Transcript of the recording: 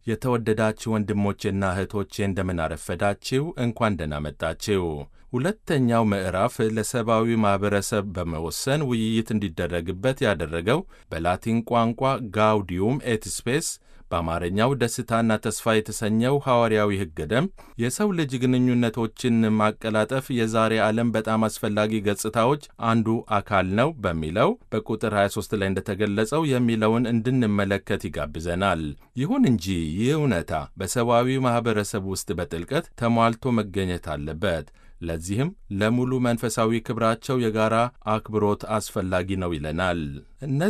የተወደዳችሁ ወንድሞቼና እህቶቼ እንደምን አረፈዳችሁ። እንኳን ደህና መጣችሁ። ሁለተኛው ምዕራፍ ለሰብአዊ ማኅበረሰብ በመወሰን ውይይት እንዲደረግበት ያደረገው በላቲን ቋንቋ ጋውዲዩም ኤት ስፔስ በአማርኛው ደስታና ተስፋ የተሰኘው ሐዋርያዊ ሕገ ደንብ የሰው ልጅ ግንኙነቶችን ማቀላጠፍ የዛሬ ዓለም በጣም አስፈላጊ ገጽታዎች አንዱ አካል ነው በሚለው በቁጥር 23 ላይ እንደተገለጸው የሚለውን እንድንመለከት ይጋብዘናል። ይሁን እንጂ ይህ እውነታ በሰብአዊ ማኅበረሰብ ውስጥ በጥልቀት ተሟልቶ መገኘት አለበት። ለዚህም ለሙሉ መንፈሳዊ ክብራቸው የጋራ አክብሮት አስፈላጊ ነው ይለናል።